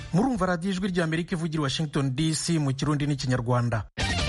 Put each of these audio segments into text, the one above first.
murumva radiyo ijwi rya amerika ivugira washington dc mu kirundi n'ikinyarwanda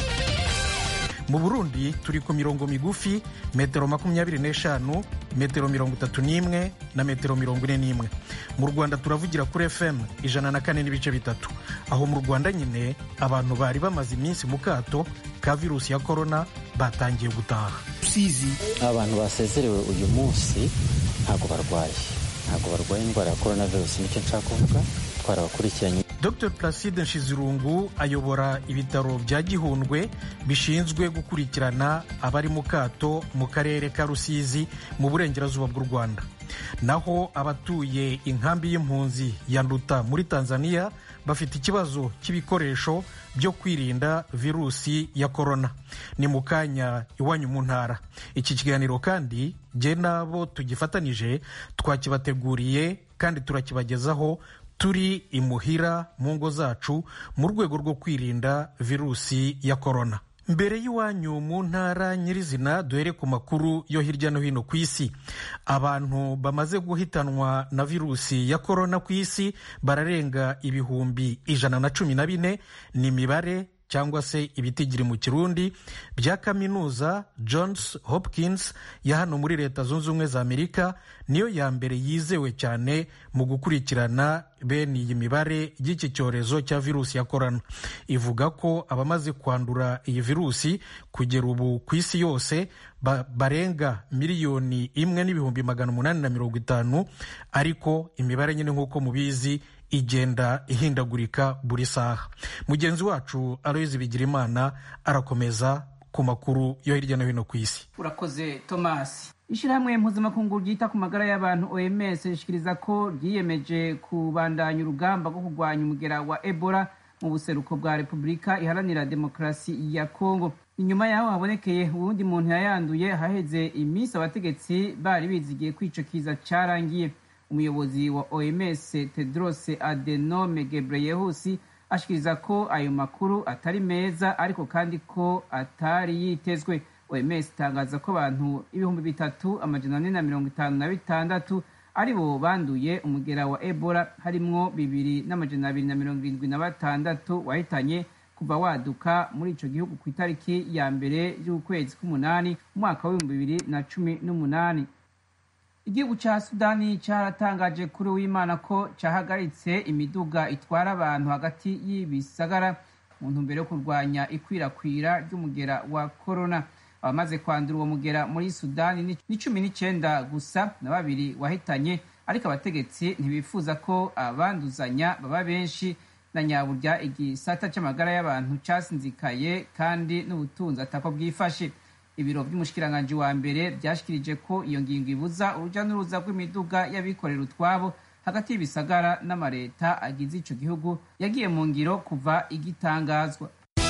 mu burundi turi ku mirongo migufi metero makumyabiri n'eshanu metero mirongo itatu n'imwe na metero mirongo ine n'imwe mu rwanda turavugira kuri fm ijana na kane n'ibice bitatu aho mu rwanda nyine abantu bari bamaze iminsi mu kato ka virusi ya korona batangiye gutaha rusizi abantu basezerewe uyu munsi ntabwo barwaye ntabwo barwaye indwara ya korona virusi nicyo nshaka kuvuga twarabakurikiranye dr placide nshizirungu ayobora ibitaro bya gihundwe bishinzwe gukurikirana abari mu kato mu karere ka rusizi mu burengerazuba bw'u rwanda naho abatuye inkambi y'impunzi ya nduta muri tanzania bafite ikibazo cy'ibikoresho byo kwirinda virusi ya korona ni mu kanya iwanyu mu ntara iki kiganiro kandi jye n'abo tugifatanije twakibateguriye kandi turakibagezaho turi imuhira mu ngo zacu mu rwego rwo kwirinda virusi ya korona mbere y'iwanyu mu ntara nyirizina duhere ku makuru yo hirya no hino ku isi abantu bamaze guhitanwa na virusi ya korona ku isi bararenga ibihumbi ijana na cumi na bine ni imibare cyangwa se ibitigiri mu kirundi bya kaminuza johns hopkins ya hano muri leta zunze ubumwe za amerika niyo ya mbere yizewe cyane mu gukurikirana bene iyi mibare y'iki cyorezo cya virusi ya korona ivuga ko abamaze kwandura iyi virusi kugera ubu ku isi yose ba, barenga miliyoni imwe n'ibihumbi magana umunani na mirongo itanu ariko imibare nyine nk'uko mubizi igenda ihindagurika buri saha mugenzi wacu aloyizi bigirimana arakomeza ku makuru yo hirya no hino ku isi urakoze tomasi ishyirahamwe mpuzamakungu ryita ku magara y'abantu oms rishikiriza ko ryiyemeje kubandanya urugamba rwo kurwanya umugera wa ebola mu buseruko bwa repubulika iharanira demokarasi ya kongo inyuma yaho habonekeye uwundi muntu yayanduye haheze iminsi abategetsi bari bizigiye ko ico kiza carangiye umuyobozi wa oms tedros adenome gebreyesus ashikiriza ko ayo makuru atari meza ariko kandi ko atari yitezwe oms itangaza ko abantu ibihumbi bitatu amajana ane na mirongo itanu na bitandatu ari bo banduye umugera wa ebola harimwo bibiri n'amajana abiri na mirongo irindwi na batandatu wahitanye kuva waduka muri ico gihugu ku itariki ya mbere y'ukwezi k'umunani umwaka w'ibihumbi bibiri na cumi n'umunani igihugu cya sudani cyaratangaje kuri w'imana ko cyahagaritse imiduga itwara abantu hagati y'ibisagara mu ntumbero yo kurwanya ikwirakwira ry'umugera wa korona abamaze kwandura uwo mugera muri sudani ni cumi n'icyenda gusa na babiri wahitanye ariko abategetsi ntibifuza ko abanduzanya baba benshi na nyaburya igisata cy'amagara y'abantu cyasinzikaye kandi n'ubutunzi atako bwifashe ibiro by'umushikiranganji wa mbere byashikirije ko iyo ngingo ibuza urujya n'uruza rw'imiduga y'abikorera utwabo hagati y'ibisagara n'amareta agize ico gihugu yagiye mu ngiro kuva igitangazwa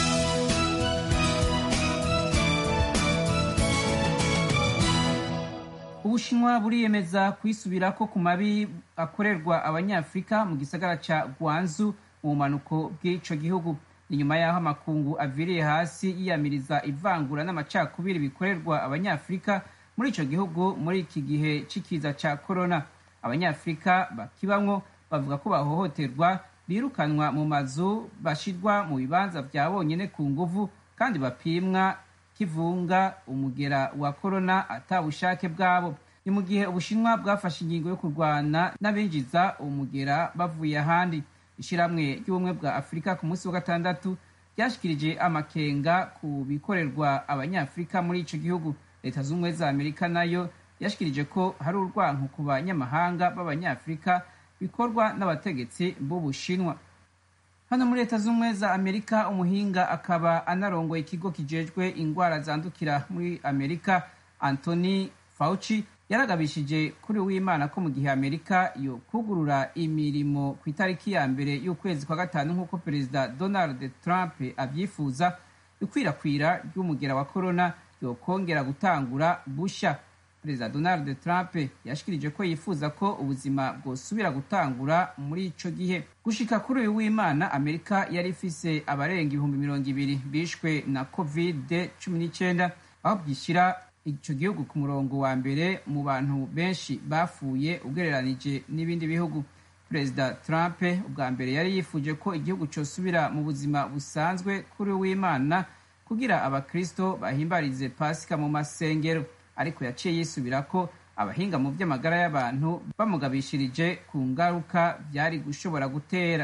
ubushinwa buriyemeza kwisubirako ku mabi akorerwa abanyafurika mu gisagara ca gwanzu mu bumanuko bw'ico gihugu inyuma y'aho amakungu aviriye hasi yiyamiriza ivangura n'amacakubiri bikorerwa abanyafurika muri ico gihugu muri iki gihe c'ikiza ca korona abanyafurika bakibamwo bavuga ko bahohoterwa birukanwa mu mazu bashirwa mu bibanza vya bonyene ku nguvu kandi bapimwa kivunga umugera wa korona ata bushake bwabo ni mu gihe ubushinwa bwafashe ingingo yo kurwana n'abinjiza umugera bavuye ahandi ishyirahamwe ry'ubumwe bwa afurika ku munsi wa gatandatu ryashikirije amakenga ku bikorerwa abanyafurika muri ico gihugu leta z'ubumwe za amerika nayo yashikirije ko hari urwanko ku banyamahanga b'abanyafurika bikorwa n'abategetsi b'ubushinwa hano muri leta z'ubumwe za amerika umuhinga akaba anarongoye ikigo kijejwe ingwara zandukira muri amerika anthony fauci yaragabishije kuri w'imana ko mu gihe amerika yo kugurura imirimo ku itariki ya mbere y'ukwezi kwa gatanu nk'uko perezida donald trump abyifuza ikwirakwira ry'umugera wa korona yokongera gutangura busha perezida donald trump yashikirije ko yifuza ko ubuzima bwosubira gutangura muri ico gihe gushika kuri uyu w'imana amerika yari ifise abarenga ibihumbi mirongo ibiri bishwe na covid cumi n'icyenda aho byishyira icyo gihugu ku murongo wa mbere mu bantu benshi bapfuye ugereranije n'ibindi bihugu perezida trump ubwa mbere yari yifuje ko igihugu cyosubira mu buzima busanzwe kuri w'imana kugira abakristo bahimbarize pasika mu masengero ariko yaciye yisubira ko abahinga mu by'amagara y'abantu bamugabishirije ku ngaruka byari gushobora gutera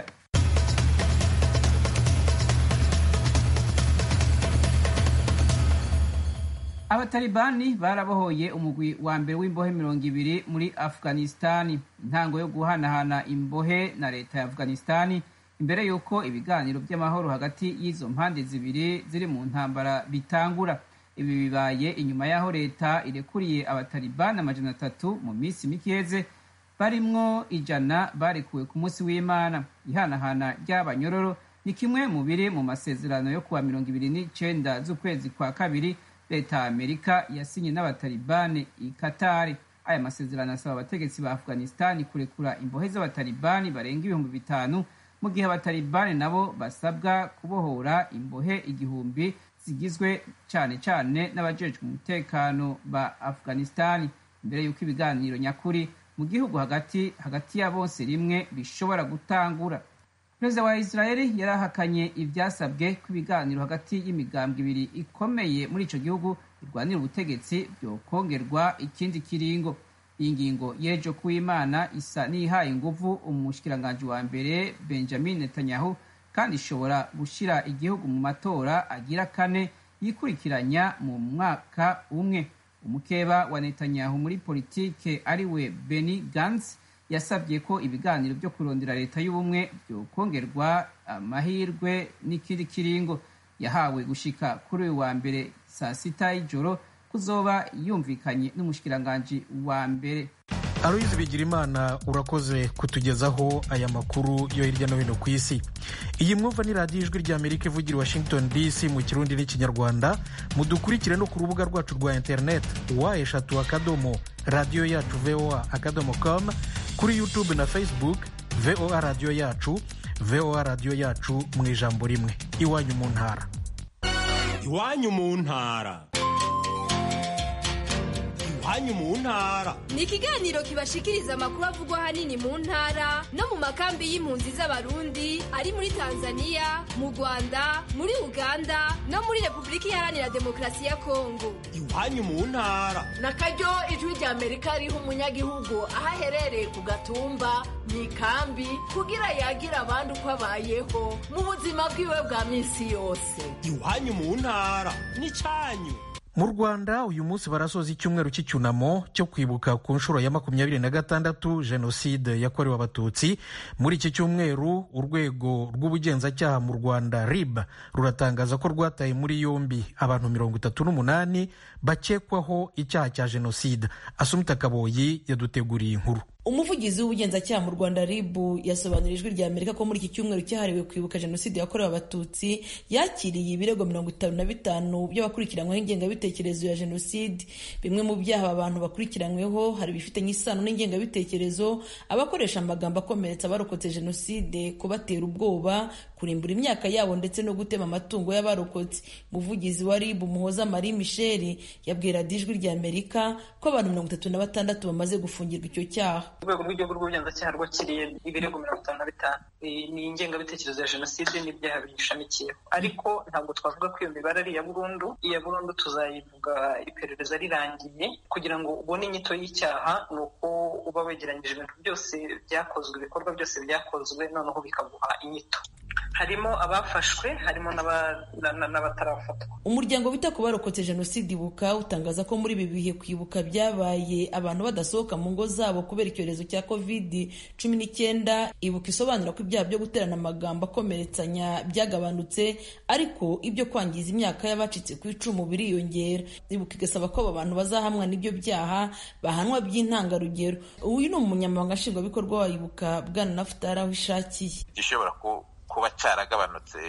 abatalibani barabohoye umugwi wa mbere w'imbohe mirongo ibiri muri afghanistani intango yo guhanahana imbohe na leta ya afghanistani imbere y'uko ibiganiro by'amahoro hagati y'izo mpande zibiri ziri mu ntambara bitangura ibi bibaye inyuma y'aho leta irekuriye abatalibani amajana atatu mu minsi mikeze barimwo ijana barekuwe ku munsi w'imana ihanahana ry'abanyororo ni kimwe mu biri mu masezerano yo kuwa mirongo ibiri n'icenda z'ukwezi kwa kabiri leta ya amerika yasinye n'abatalibani i katari aya masezerano asaba abategetsi ba afghanistani kurekura imbohe z'abatalibani barenga ibihumbi bitanu mu gihe abatalibani nabo basabwa kubohora imbohe igihumbi zigizwe cyane cyane n'abajejwe umutekano ba afghanistani mbere y'uko ibiganiro nyakuri mu gihugu hagati hagati ya bose rimwe bishobora gutangura perezida wa israeli yarahakanye ibyasabwe ko ibiganiro hagati y'imigambwe ibiri ikomeye muri icyo gihugu birwanira ubutegetsi byokongerwa ikindi kiringo iyi ngingo y'ejo kuw'imana isa n'ihaye inguvu umushikiranganji wa mbere benjamin netanyahu kandi ishobora gushyira igihugu mu matora agira kane yikurikiranya mu mwaka umwe umukeba wa netanyahu muri politike ariwe beni gantz yasabye ko ibiganiro byo kurondera leta y'ubumwe byokongerwa amahirwe n'ikindi kiringo yahawe gushika kuri uyu wa mbere saa sita y'ijoro kuzoba yumvikanye n'umushikiranganji wa mbere aloyizi bigirimana urakoze kutugezaho aya makuru yo hirya no hino ku isi iyi mwumva ni radiyo ijwi ry'amerika ivugira washington dc mu kirundi n'ikinyarwanda mudukurikire no ku rubuga rwacu rwa interineti wa eshatu akadomo radiyo yacu voa akadomo com kuri youtube na facebook voa radiyo yacu voa radiyo yacu mu ijambo rimwe iwanyu mu ntara iwanyu mu ntara iwanyu mu ntara ni ikiganiro kibashikiriza amakuru avugwa ahanini mu ntara no mu makambi y'impunzi z'abarundi ari muri tanzania mu rwanda muri uganda no muri repubulika iharanira demokarasi ya kongo iwanyu mu ntara na karyo ijwi rya amerika riha umunyagihugu aho aherereye ku gatumba mu ikambi kugira yagira abandi uko abayeho mu buzima bwiwe bwa minsi yose iwanyu mu ntara ni cyanyu mu rwanda uyu munsi barasoza icyumweru cy'icyunamo cyo kwibuka ku nshuro ya makumyabiri na gatandatu jenoside yakorewe abatutsi muri iki cyumweru urwego rw'ubugenzacyaha mu rwanda rib ruratangaza ko rwataye muri yombi abantu mirongo itatu n'umunani bakekwaho icyaha cya jenoside asumita kaboyi yaduteguriye inkuru umuvugizi w'ubugenzacyaha mu rwanda ribu yasobanurira ijwi rya amerika ko muri iki cyumweru cyahariwe kwibuka jenoside yakorewe abatutsi yakiriye ibirego mirongo itanu na bitanu by'abakurikiranyweho ingengabitekerezo ya jenoside bimwe mu byaha abantu bakurikiranyweho hari ibifitanye isano n'ingengabitekerezo abakoresha amagambo akomeretsa abarokotse jenoside kubatera ubwoba kurimbura imyaka yabo ndetse no gutema amatungo y'abarokotse umuvugizi wa ribu muhoza marie michel yabwira ijwi rya amerika ko abantu mirongo itatu na batandatu bamaze gufungirwa icyo cyaha urwego rw'igihugu rw'ubugenzacyaha rwakiriye ibirego mirongo itanu na bitanu ni ingengabitekerezo ya jenoside n'ibyaha biyishamikiyeho ariko ntabwo twavuga ko iyo mibare ari iya burundu iya burundu tuzayivuga iperereza rirangiye kugira ngo ubone inyito y'icyaha ni uko uba wegeranyije ibintu byose byakozwe ibikorwa byose byakozwe noneho bikaguha inyito harimo abafashwe harimo n'abatarafatwa umuryango wita ku barokotse jenoside ibuka utangaza ko muri ibi bihe kwibuka byabaye abantu badasohoka mu ngo zabo kubera icyorezo cya covid cumi n'icyenda ibuka isobanura ko ibyaha byo guterana amagambo akomeretsanya byagabanutse ariko ibyo kwangiza imyaka y'abacitse ku icumu biriyongera ibuka igasaba ko aba bantu bazahamwa n'ibyo byaha bahanwa by'intangarugero uyu ni umunyamabanga nshingwabikorwa wa ibuka bwana nafutari aho ishakiye gishobora kuba cyaragabanutse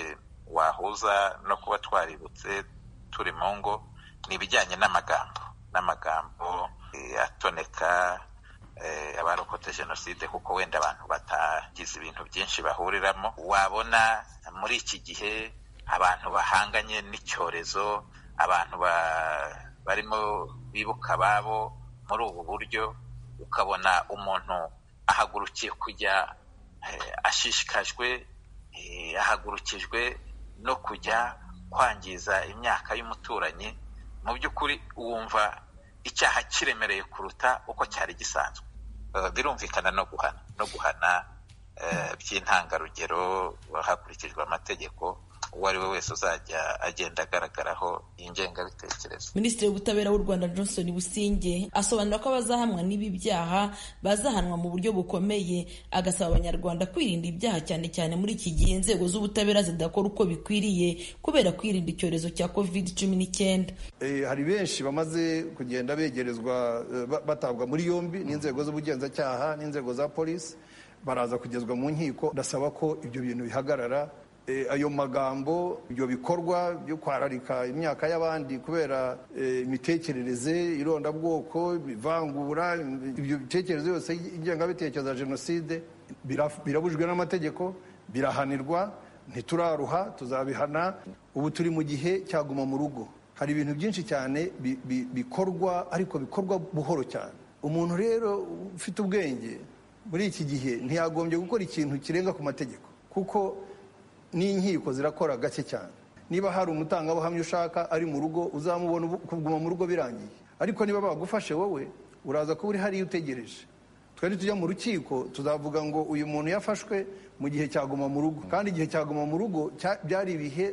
wahuza no kuba twaributse turi mu ngo ni ibijyanye n'amagambo n'amagambo atoneka abarokotse jenoside kuko wenda abantu batagize ibintu byinshi bahuriramo wabona muri iki gihe abantu bahanganye n'icyorezo abantu barimo bibuka ababo muri ubu buryo ukabona umuntu ahagurukiye kujya ashishikajwe ahagurukijwe no kujya kwangiza imyaka y'umuturanyi mu by'ukuri wumva icyaha kiremereye kuruta uko cyari gisanzwe birumvikana no guhana no guhana by'intangarugero hakurikijwe amategeko uwo ari we wese uzajya agenda agaragaraho ingengabitekerezo minisitiri w'ubutabera w'u rwanda johnson businge asobanura ko abazahamwa n'ibi byaha bazahanwa mu buryo bukomeye agasaba abanyarwanda kwirinda ibyaha cyane cyane muri iki gihe inzego z'ubutabera zidakora uko bikwiriye kubera kwirinda icyorezo cya covid cumi n'icyenda hari benshi bamaze kugenda begerezwa batabwa muri yombi n'inzego z'ubugenzacyaha n'inzego za polisi baraza kugezwa mu nkiko ndasaba ko ibyo bintu bihagarara ayo magambo ibyo bikorwa byo kwararika imyaka y'abandi kubera imitekerereze irondabwoko ivangura ibyo bitekerezo yose ingengabitekerezo ya jenoside birabujwe n'amategeko birahanirwa ntituraruha tuzabihana ubu turi mu gihe cyaguma mu rugo hari ibintu byinshi cyane bikorwa ariko bikorwa buhoro cyane umuntu rero ufite ubwenge muri iki gihe ntiyagombye gukora ikintu kirenga ku mategeko kuko n'inkiko zirakora gake cyane niba hari umutangabuhamya ushaka ari mu rugo uzamubona kuguma mu rugo birangiye ariko niba bagufashe wowe uraza kuba uri hariya utegereje twari tujya mu rukiko tuzavuga ngo uyu muntu yafashwe mu gihe cyaguma mu rugo kandi igihe cyaguma mu rugo byari ibihe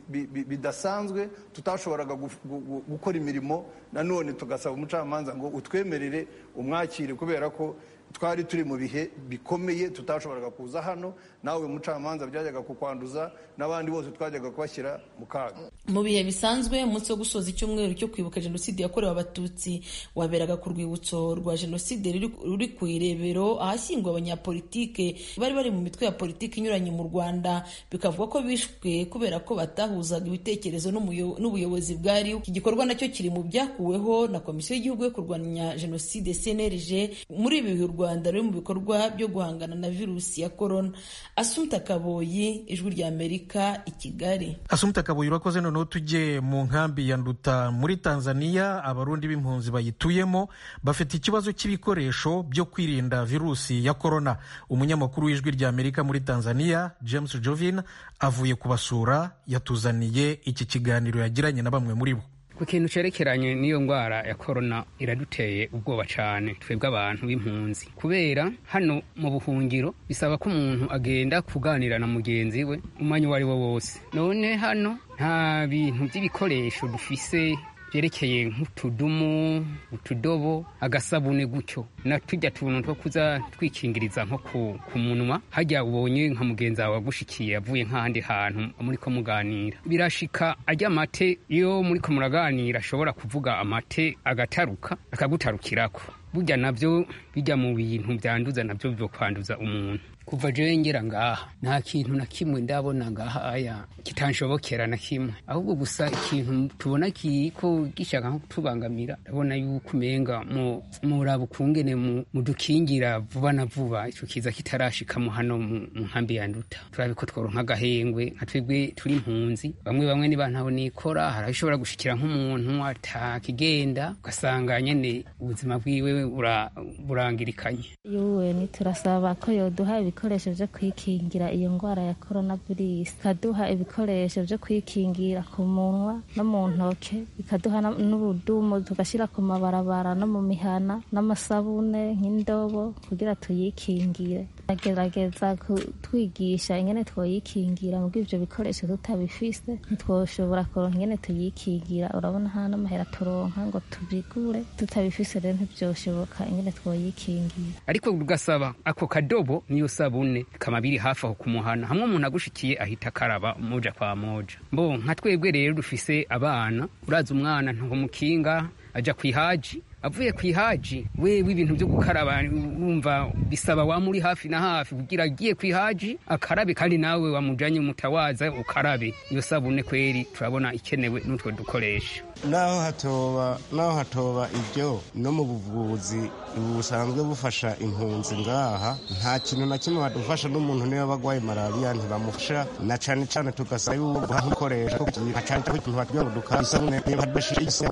bidasanzwe tutashoboraga gukora imirimo nanone tugasaba umucamanza ngo utwemerere umwakire kubera ko twari turi mu bihe bikomeye tutashoboraga kuza hano nawe mucamanza byajyaga kukwanduza n'abandi bose twajyaga kubashyira mu kaga mu bihe bisanzwe umunsi wo gusoza icyumweru cyo kwibuka jenoside yakorewe abatutsi waberaga ku rwibutso rwa jenoside ruri ku irebero ahashyingwa abanyapolitike bari bari mu mitwe ya politiki inyuranye mu rwanda bikavuga ko bishwe kubera ko batahuzaga ibitekerezo n'ubuyobozi bwariho iki gikorwa nacyo kiri mu byakuweho na komisiyo y'igihugu yo kurwanya jenoside cnlg muri ibi bihe u rwanda ruri mu bikorwa byo guhangana na virusi ya korona asumta kaboyi ijwi rya amerika i kigali asumta kaboyi urakoze noneho tujye mu nkambi ya nduta muri tanzania abarundi b'impunzi bayituyemo bafite ikibazo cy'ibikoresho byo kwirinda virusi ya korona umunyamakuru w'ijwi rya amerika muri tanzania james jovin avuye kubasura yatuzaniye iki kiganiro yagiranye na bamwe muri bo ku kintu cerekeranye n'iyo ndwara ya korona iraduteye ubwoba cyane twebwe abantu b'impunzi kubera hano mu buhungiro bisaba ko umuntu agenda kuganira na mugenzi we umwanya uwo ari wo wose none hano nta bintu by'ibikoresho dufise byerekeye nk'utudumu utudobo agasabune gutyo na tujya tuntu two kuza twikingiriza nko ku munwa hajya ubonye nka mugenzi wawe wagushikiye avuye nk'ahandi hantu muri ko muganira birashika ajya amate iyo muri ko muraganira ashobora kuvuga amate agataruka akagutarukirako burya nabyo bijya mu bintu byanduza nabyo byo kwanduza umuntu kuva jewe ngera ngaha nta kintu na kimwe ndabona ngaha aya kitanshobokera na kimwe ahubwo gusa ikintu tubona kiko gishaka nko kutubangamira ndabona yuko umenga muraba ukungene mudukingira vuba na vuba ico kiza kitarashikamo hano mu nkambi ya nduta turabe ko tworonka agahengwe nka twebwe turi impunzi bamwe bamwe niba ntaho nikora hari ishobora gushikira nk'umuntu atakigenda ugasanga nyene ubuzima bwiwe burangirikanye yuwe niturasaba ko yoduha ibikoresho byo kwikingira iyo ndwara ya korona virusi ikaduha ibikoresho byo kwikingira ku munwa no mu ntoke ikaduha n'ubudumu tugashyira ku mabarabara no mu mihana n'amasabune nk'indobo kugira tuyikingire agerageza kutwigisha ingene twoyikingira mu ibyo bikoresho tutabifise ntitwoshobora kuronka ingene tuyikingira urabona nta n'amahera turonka ngo tubigure tutabifise rero ntibyoshoboka ingene twoyikingira ariko ugasaba ako kadobo niyo sabune kama biri hafi aho kumuhana hamwe umuntu agushikiye ahita akaraba moja kwa moja mbo nka twebwe rero dufise abana uraza umwana ntumukinga aja kwihaji avuye kwihaji wewe ibintu byo gukaraba wumva bisaba wamuri hafi na hafi kugira agiye kwihaji akarabe kandi nawe wamujanye umutawaza ukarabe iyo sabune kweri turabona ikenewe n'utwo dukoresha naho hatoba naho hatoba ibyo no mu buvuzi busanzwe bufasha impunzi ngaha nta kintu na kimwe badufasha n'umuntu niba bagwaye malariya ntibamufasha na cane cane tugasaba yuko gukoresha nka cane cane ikintu batubwira ngo dukara isabune niba badashise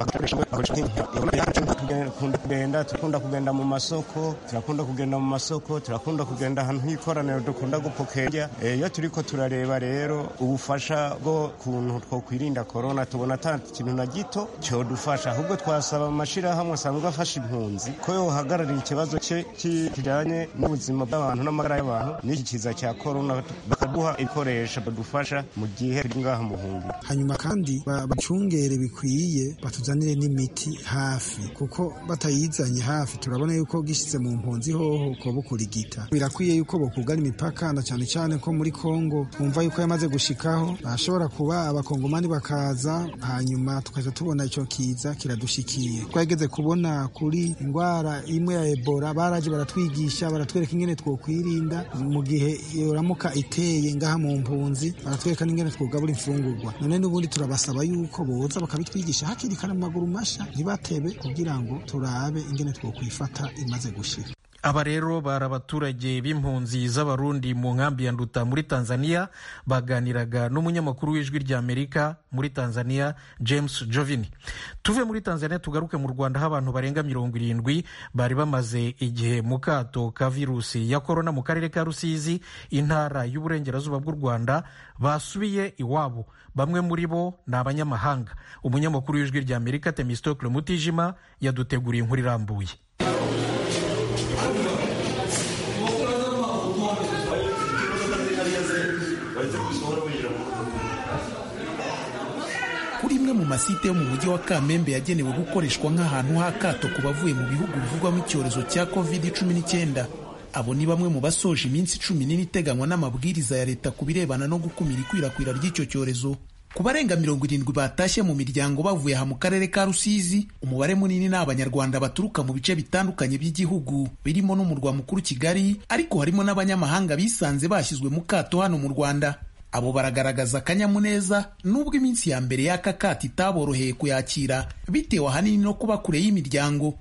kugenda turakunda kugenda mu masoko turakunda kugenda mu masoko turakunda kugenda ahantu h'ikoraniro dukunda gupokera iyo turiko turareba rero ubufasha bwo kuntu twokwirinda korona tubona ata kintu na gito cyodufasha ahubwo twasaba amashirahamwe asanzwe afasha impunzi ko yohagararira ikibazo cye kijanye n'ubuzima bw'abantu n'amagara y'abantu n'iki kiza cya korona bakaduha ibikoresho badufasha mu gihe turi ngaha mu buhungiro hanyuma kandi bacungere bikwiye batuzanire n'imiti hafi kuko batayizanye hafi turabona yuko gishyize mu mpunzi hoho ko bukurigita birakwiye yuko bokugana imipaka na cyane cyane ko muri Kongo twumva yuko yamaze gushikaho bashobora kuba abakongomani bakaza hanyuma tukaja tubona ico kiza kiradushikiye twageze kubona kuri indwara imwe ya Ebola baraje baratwigisha baratwereka ingene twokwirinda mu gihe yoramuka iteye ngaha mu mpunzi baratwereka n'ingene twogabura imfungurwa none n'ubundi turabasaba yuko boza bakabitwigisha hakiri kare mu maguru masha ntibatebe kugira ngo turabe ingene twokwifata imaze gushira aba rero bari abaturage b'impunzi z'abarundi mu nkambi ya nduta muri tanzania baganiraga n'umunyamakuru w'ijwi ry'amerika muri tanzania james jovini tuve muri tanzania tugaruke mu rwanda aho abantu barenga mirongo irindwi bari bamaze igihe mu kato ka virusi ya korona mu karere ka rusizi intara y'uburengerazuba bw'u rwanda basubiye iwabo bamwe muri bo ni abanyamahanga umunyamakuru w'ijwi ry'amerika temistokle mutijima yaduteguriye inkuru irambuye kuri imwe mu masite yo mu mujyi wa kamembe yagenewe gukoreshwa nk'ahantu h'akato ku bavuye mu bihugu bivugwamo icyorezo cya covid cumi n'icyenda abo ni bamwe mu basoje iminsi cumi n'ine iteganywa n'amabwiriza ya leta ku birebana no gukumira ikwirakwira ry'icyo cyorezo ku barenga mirongo irindwi batashye mu miryango bavuye aha mu karere ka rusizi umubare munini ni abanyarwanda baturuka mu bice bitandukanye by'igihugu birimo n'umurwa mukuru kigali ariko harimo n'abanyamahanga bisanze bashyizwe mu kato hano mu rwanda abo baragaragaza akanyamuneza nubwo iminsi ya mbere y'aka kato itaboroheye kuyakira bitewe ahanini no kuba kure y'imiryango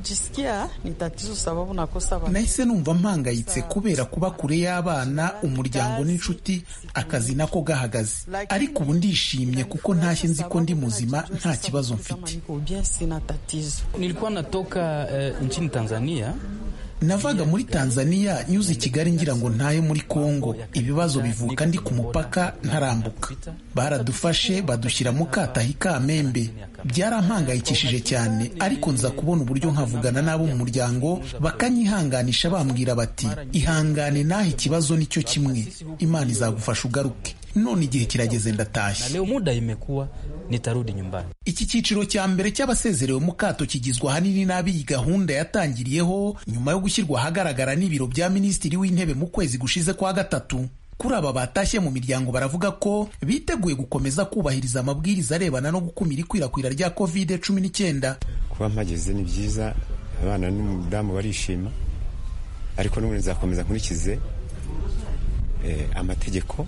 nahise numva mpangayitse kubera kuba kure y'abana umuryango n'inshuti akazi nako gahagaze ariko ubu ndishimye kuko ntashye nzi ko ndi muzima nta kibazo mfite nilikuwa natoka uh, nchini Tanzania navaga muri tanzania nyuze i kigali ngira ngo ntahe muri kongo ibibazo bivuka ndi ku mupaka ntarambuka baradufashe badushyira mu katahi kamembe byarampangayikishije cyane ariko nza kubona uburyo nkavugana n'abo mu muryango bakanyihanganisha bambwira bati ihangane naho ikibazo nicyo kimwe imana izagufasha ugaruke none igihe kirageze ndatashye leo muda imekuwa nitarudi nyumbani iki cyiciro cya mbere cy'abasezerewe mu kato kigizwe ahanini n'ab'iyi gahunda yatangiriyeho nyuma yo gushyirwa ahagaragara n'ibiro bya minisitiri w'intebe mu kwezi gushize kwa gatatu kuri aba batashye mu miryango baravuga ko biteguye gukomeza kubahiriza amabwiriza arebana no gukumira ikwirakwira rya covid cumi n'icyenda kuba mpageze ni byiza abana n'umudamu barishima ariko n'ubundi nzakomeza nkurikize amategeko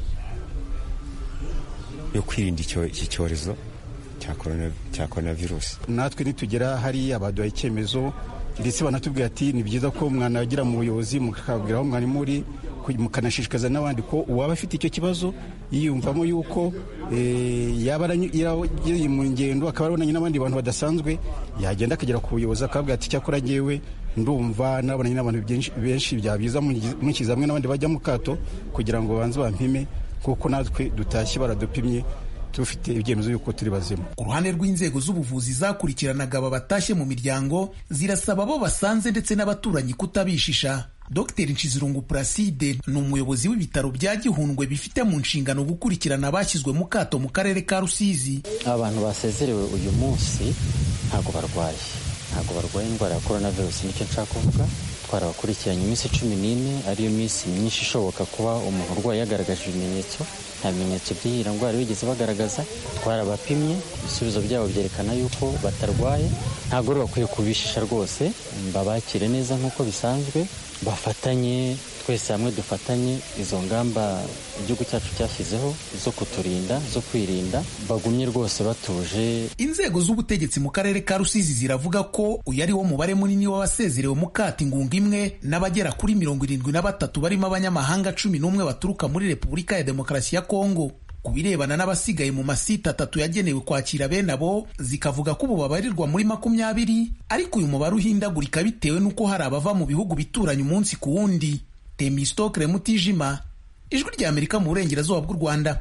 yo kwirinda iki cyorezo cya korona virusi natwe nitugera hariya baduha icyemezo ndetse banatubwira ati ni byiza ko umwana yagera mu buyobozi mukabwira aho mwari muri mukanashishikaza n'abandi ko uwaba afite icyo kibazo yiyumvamo yuko yaba yari mu ngendo akaba abonanye n'abandi bantu badasanzwe yagenda akagera ku buyobozi akabwira ati cyakora ngewe ndumva nabonanye n'abantu benshi byabiza mukiza hamwe n'abandi bajya mu kato kugira ngo babanze bampime kuko natwe dutashye baradupimye dufite ibyemezo y'uko turi bazima ku ruhande rw'inzego z'ubuvuzi zakurikiranaga aba batashye mu miryango zirasaba abo basanze ndetse n'abaturanyi kutabishisha dr nshizirungu placide ni umuyobozi w'ibitaro bya gihundwe bifite mu nshingano gukurikirana abashyizwe mu kato mu karere ka rusizi abantu basezerewe uyu munsi ntabwo barwaye ntabwo barwaye indwara ya korona virusi nicyo nshaka kuvuga twarabakurikiranye iminsi cumi n'ine ariyo minsi myinshi ishoboka kuba umuntu urwaye yagaragaje ibimenyetso nta bimenyetso by'iyi ndwara bigeze bagaragaza twarabapimye ibisubizo byabo byerekana yuko batarwaye ntabwo rero bakwiye kubishisha rwose babakire neza nk'uko bisanzwe bafatanye twese hamwe dufatanye izo ngamba igihugu cyacu cyashyizeho zo kuturinda zo kwirinda bagumye rwose batuje inzego z'ubutegetsi mu karere ka rusizi ziravuga ko uyu ari wo mubare munini w'abasezerewe mu kata ingunga imwe n'abagera kuri mirongo irindwi na batatu barimo abanyamahanga cumi n'umwe baturuka muri repubulika ya demokarasi ya kongo ku birebana n'abasigaye mu masite atatu yagenewe kwakira bene abo zikavuga ko ubu babarirwa muri makumyabiri ariko uyu mubare uhindagurika bitewe n'uko hari abava mu bihugu bituranye umunsi ku wundi temistokre mutijima ijwi rya amerika mu burengerazuba bw'u rwanda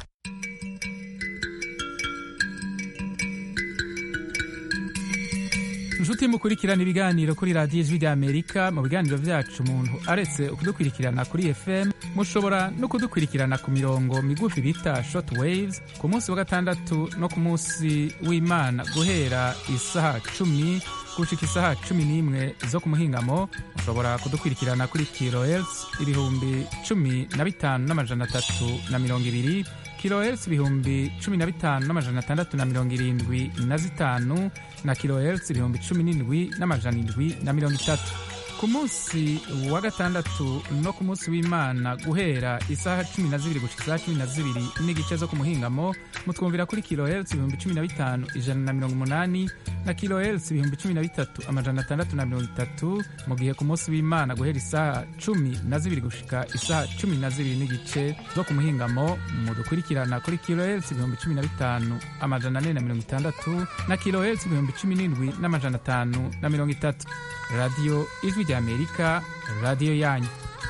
inshuti mukurikirana ibiganiro kuri radiyo ijwi rya amerika mu biganiro byacu umuntu aretse kudukurikirana kuri fm mushobora no kudukurikirana ku mirongo migufi bita short waves ku munsi wa gatandatu no ku munsi w'imana guhera isaha cumi gushika isaha cumi n'imwe zo ku muhingamo mushobora kudukurikirana kuri kilohertz ibihumbi cumi na bitanu n'amajana atatu na mirongo ibiri kilohertz ibihumbi cumi na bitanu n'amajana atandatu na mirongo irindwi na zitanu na kilohertz ibihumbi cumi n'indwi n'amajana indwi na mirongo itatu ku munsi wa gatandatu no ku munsi w'imana guhera isaha cumi na zibiri gushika isaha cumi na zibiri n'igice zo ku muhingamo mutwumvira kuri kilohertz ibihumbi cumi na bitanu ijana na mirongo umunani na kilohertz ibihumbi cumi na bitatu amajana atandatu na mirongo itatu mu gihe ku munsi w'imana guhera isaha cumi na zibiri gushika isaha cumi na zibiri n'igice zo ku muhingamo mudukurikirana kuri kilohertz ibihumbi cumi na bitanu amajana ane na mirongo itandatu na kilohertz ibihumbi cumi n'indwi n'amajana atanu na mirongo itatu radiyo ijwi rya amerika radiyo yanyu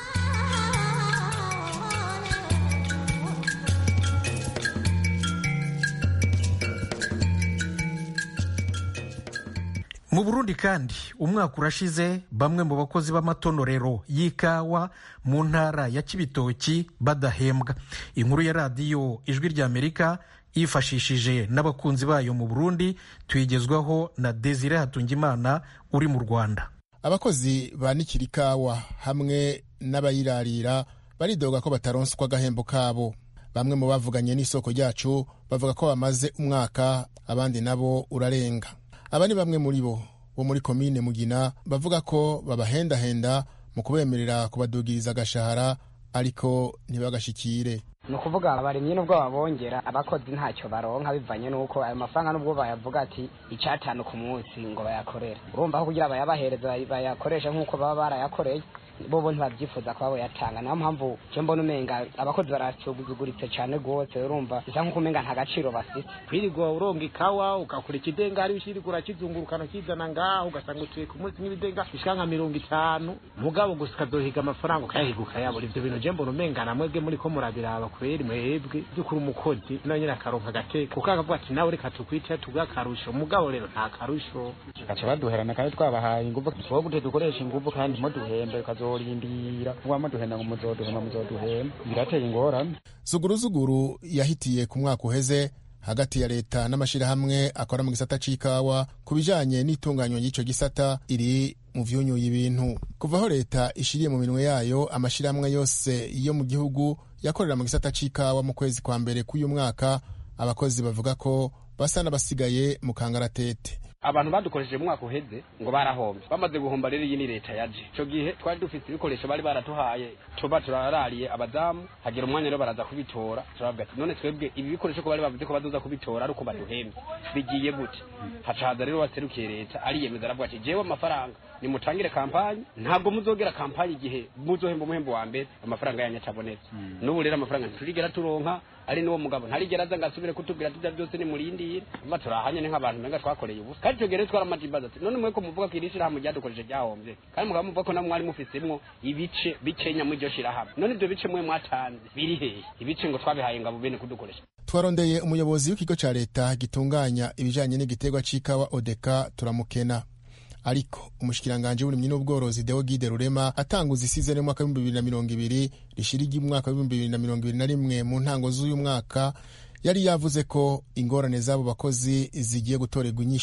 mu burundi kandi umwaka urashize bamwe mu bakozi b'amatonorero y'ikawa mu ntara ya kibitoki badahembwa inkuru ya radiyo ijwi rya amerika yifashishije n'abakunzi bayo mu burundi tuyigezwaho na desire hatungimana uri mu rwanda abakozi banikira ikawa hamwe n'abayirarira baridoga ko bataronswa agahembo kabo bamwe mu bavuganye n'isoko ryacu bavuga ko bamaze umwaka abandi nabo urarenga aba ni bamwe muri bo bo muri komine mugina bavuga ko babahendahenda mu kubemerera kubadugiriza agashahara ariko ntibagashikire ni ukuvuga abarimyi nubwo babongera abakozi ntacyo baronka bivanye n'uko ayo mafaranga nubwo bayavuga ati icyatanu ku munsi ngo bayakorere urumva ko kugira bayabahereza bayakoreshe nk'uko baba barayakoreye bobo ntibabyifuza kuba boyatanga niyo mpamvu cyo mbona umenga abakozi barasuguguritse cyane rwose urumva bisa nk'uko umenga nta gaciro bafite kwirirwa uronga ikawa ugakora ikidengari ushirirwa urakizungurukana ukizana ngaho ugasanga utuye ku munsi nk'ibidenga bishika nka mirongo itanu mugabo gusa ukazohiga amafaranga ukayahiga ukayabura ivyo bintu je mbona umenga namwebwe muriko murabiraba kubera mwebwe by'ukuri umukozi nawe nyine akaronka agateka kuko akavuga ati nawe reka tukwite tuguhe akarusho mugabo rero nta karusho gaca baduherana kandi twabahaye inguvu wowe gute dukoresha inguvu kandi muduhembe ukazorindira kuba muduhenda ngo muzoduhema muzoduhema birateye ingorane zuguruzuguru yahitiye ku mwaka uheze hagati ya leta n'amashyirahamwe akora mu gisata c'ikawa ku bijanye n'itunganywa ry'ico gisata iri mu vyunyuye ibintu kuva aho leta ishiriye mu minwe yayo amashyirahamwe yose yo mu gihugu yakorera mu gisata c'ikawa mu kwezi kwa mbere k'uyu mwaka abakozi bavuga ko basa n'abasigaye mu kangaratete abantu badukoresheje mu mwaka uheze ngo barahombye bamaze guhomba rero iyi ni leta yaje ico gihe twari dufite ibikoresho bari baratuhaye tuba turarariye abadamu hagira umwanya rero baraza kubitora turavuga ati none twebwe ibi bikoresho ko bari bavuze ko bazoza kubitora ari uko baduhembye bigiye gute haca haza rero waserukiye leta ariyemeza aravuga ati jewe amafaranga nimutangire kampanyi ntabwo muzogera kampanyi igihe muzohemba umuhembo wa mbere amafaranga yanyu atabonetse n'ubu rero amafaranga ntiturigera turonka ari n'uwo mugabo ntarigera aza ngo asubire kutubwira ati byose ni murindire mba turahanye ni nk'abantu menga twakoreye ubusa kandi icyo gihe rero twaramajimbaza ati none mweko muvuga ko iri shirahamwe ryadukoresheje ryahombye kandi mugabo muvuga ko namwe mwari mufisemwo ibice bikenya muri iryo shirahamwe none ibyo bice mwe mwatanze biri hehe ibice ngo twabihaye ngabo bene kudukoresha twarondeye umuyobozi w'ikigo ca leta gitunganya ibijanye n'igiterwa c'ikawa odeka turamukena ariko umushikiranganji w'uburimyi n'ubworozi deo gide rurema atanguza isizeni y'umwaka w'ibihumbi bibiri na mirongo ibiri rishirigi umwaka w'ibihumbi bibiri na mirongo ibiri na rimwe mu ntango z'uyu mwaka yari yavuze ko ingorane z'abo bakozi zigiye gutorerwa inyishu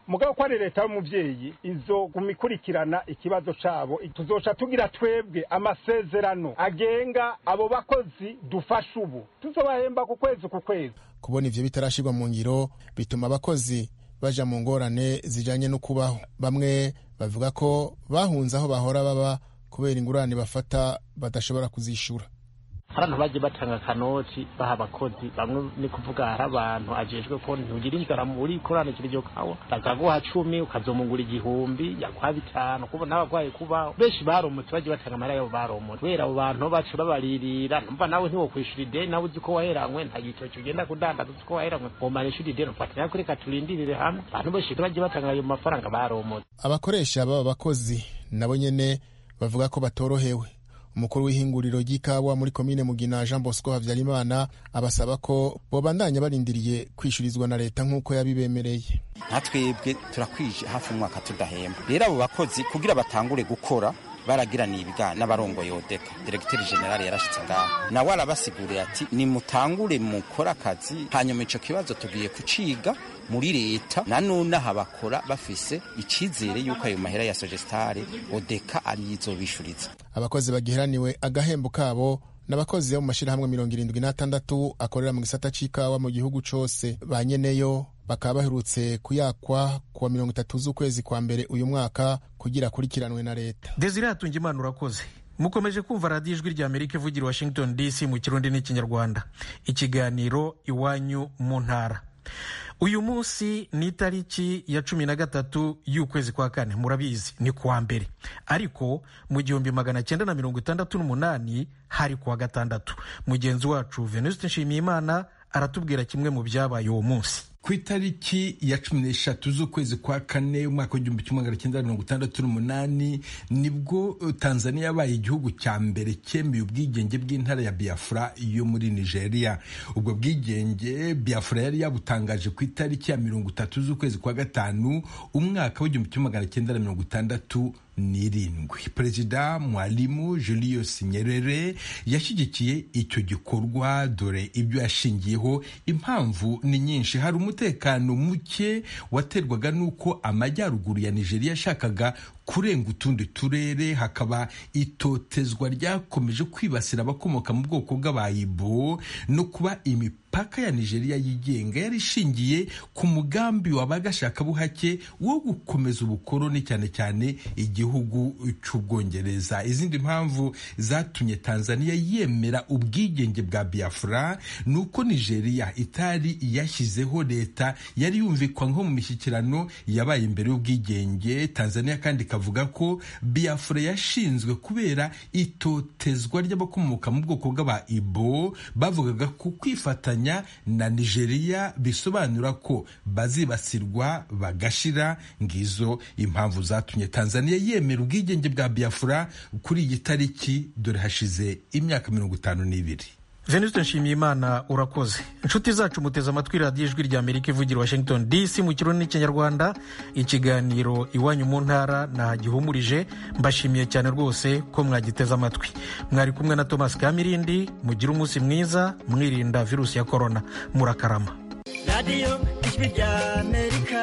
mugabo ko ari leta y'umuvyeyi izoguma ikurikirana ikibazo cabo tuzoca tugira twebwe amasezerano agenga abo bakozi dufasha ubu tuzobahemba ku kwezi ku kwezi kubona ivyo bitarashirwa mu ngiro bituma abakozi baja mu ngorane zijanye no kubaho bamwe bavuga ko bahunze aho bahora baba kubera ingurane bafata badashobora kuzishura abantu bagiye batanga akanoti baha abakozi bamwe ni kuvuga hari abantu ajejwe ko ntugira inzara muri ikoraniro iryo kawa bakaguha cumi ukazomugura igihumbi yaguha bitanu kuba n'abagwaye kubaho benshi baromotse bagiye batanga amahera yabo baromotse kubera abo bantu bacu babaririra numva nawe ntiwokwishura ideni nawe uzi ko waheranywe nta gitoki ugenda kudandaza uzi ko waheranywe ngomara ishuri ideni ufatanya ko reka turindirire hamwe abantu benshi bagiye batanga ayo mafaranga baromotse abakoresha baba bakozi nabo nyene bavuga ko batorohewe umukuru w'ihinguriro ry'ikawa muri komine mugina jean bosco habyarimana abasaba ko bobandanya barindiriye kwishyurizwa na leta nk'uko yabibemereye nka twebwe turakwije hafi umwaka tudahemba rero abo bakozi kugira batangure gukora baragiraniye ibiganiro n'abarongoye odeka diregiteri generale yarashitse ngaho nawe arabasiguriye ati nimutangure mukore akazi hanyuma ico kibazo tugiye kuciga muri leta nanone aha bakora bafise icizere yuko ayo mahera ya sogestare odeka ariyizobishuriza abakozi bagiheraniwe agahembo kabo n'abakozi bo mu mashyirahamwe mirongo irindwi n'atandatu akorera mu gisata c'ikawa mu gihugu cose ba nyeneyo bakaba baherutse kuyakwa kuwa mirongo itatu z'ukwezi kwa mbere uyu mwaka kugira akurikiranwe na leta desire hatunga imana urakoze mukomeje kumva radiyo ijwi rya amerika ivugira washington dc mu kirundi n'ikinyarwanda ikiganiro iwanyu mu ntara uyu munsi ni itariki ya cumi na gatatu y'ukwezi kwa kane murabizi ni kuwa mbere ariko mu gihumbi magana cyenda na mirongo itandatu n'umunani hari kuwa gatandatu mugenzi wacu venuste nshimiyimana aratubwira kimwe mu byabaye uwo munsi ku itariki ya cumi n'eshatu z'ukwezi kwa kane umwaka w'igihumbi kimwe magana cyenda mirongo itandatu n'umunani nibwo tanzania yabaye igihugu cya mbere cyemeye ubwigenge bw'intara ya biafra yo muri nigeria ubwo bwigenge biafra yari yabutangaje ku itariki ya mirongo itatu z'ukwezi kwa gatanu umwaka w'igihumbi kimwe magana cyenda na mirongo itandatu n'irindwi perezida mwalimu julius nyerere yashyigikiye icyo gikorwa dore ibyo yashingiyeho impamvu ni nyinshi hari umutekano muke waterwaga n'uko amajyaruguru ya nigeria yashakaga kurenga utundi turere hakaba itotezwa ryakomeje kwibasira abakomoka mu bwoko bw'abayibo no kuba imipaka ya nigeria yigenga yari ishingiye ku mugambi wabagashakabuhake wo gukomeza ubukoroni cyane cyane igihugu cy'ubwongereza izindi mpamvu zatumye tanzania yemera ubwigenge bwa biafra ni uko nigeria itari yashyizeho leta yari yumvikwa nko mu mishyikirano yabaye imbere y'ubwigenge tanzania kandi ikavuga ko biafra yashinzwe kubera itotezwa ry'abakomoka mu bwoko bw'aba ibo bavugaga ku kwifatanya na nigeria bisobanura ko bazibasirwa bagashira ngizo impamvu zatumye tanzania yemera ubwigenge bwa biafra kuri iyi tariki dore hashize imyaka mirongo itanu n'ibiri venuste nshimiyimana urakoze inshuti zacu muteze amatwi radiyo ijwi rya amerika ivugira washington dc mu kirundi n'ikinyarwanda ikiganiro iwanyu mu ntara nahagihumurije mbashimiye cyane rwose ko mwagiteze amatwi mwari kumwe na thomas kamirindi mugire umunsi mwiza mwirinda virusi ya korona murakarama radiyo ijwi rya amerika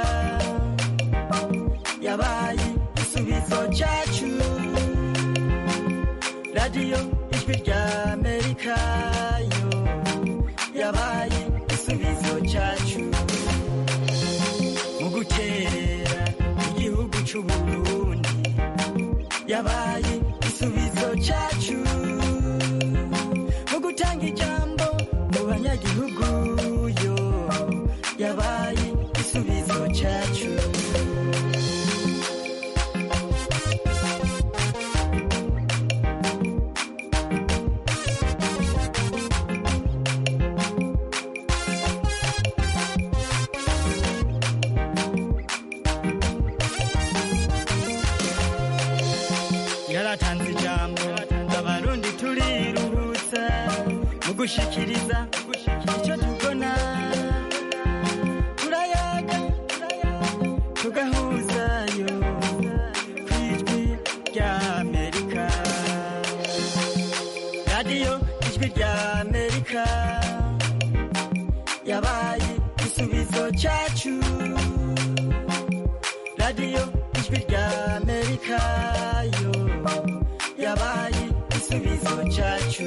yabaye igisubizo cyacu radiyo ijwi rya amerika yo yabaye igisubizo cyacu mu gukerera igihugu cy'uburundi yabaye igisubizo cyacu mu gutanga ijambo mu banyagihugu yo yabaye igisubizo cyacu yaratanze ijambo abarundi turiruhutsa mu gushikiriza icyo tubona turayaga tugahuzayo ku ijwi rya amerika radiyo ijwi rya amerika yabaye igisubizo cyacu radiyo ijwi rya amerika yo yabaye igisubizo cyacu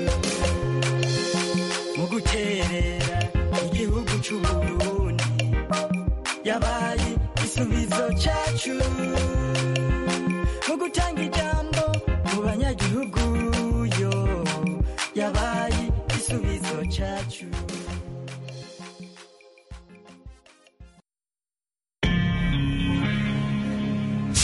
mu guterera igihugu cy'uburundi yabaye igisubizo cyacu mu gutanga ijambo mu banyagihugu yo yabaye igisubizo cyacu